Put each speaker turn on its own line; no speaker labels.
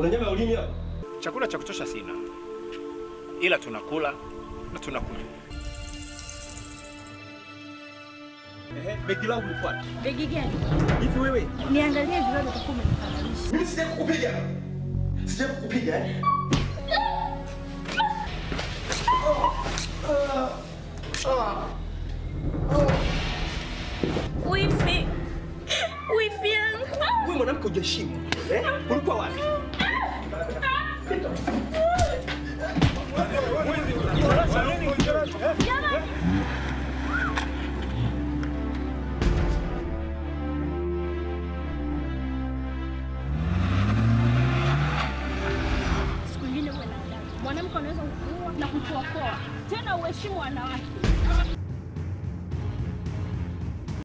Kuna nyama ya ulimi hapa?
Chakula cha kutosha sina, ila tunakula na tunakunywa.
Ehe, begi langu lifuate.
Begi gani?
Hivi wewe,
Niangalie vile utakuwa umenifananisha.
mimi sija kukupiga. Sija kukupiga eh?
Wifi. Wifi yangu.
Wewe mwanamke hujaheshimu. Eh? Ulikuwa wapi?
Siku nyingine uwe na adabu. Mwanamke anaweza kukuua na kukuokoa. Tena uheshimu wanawake.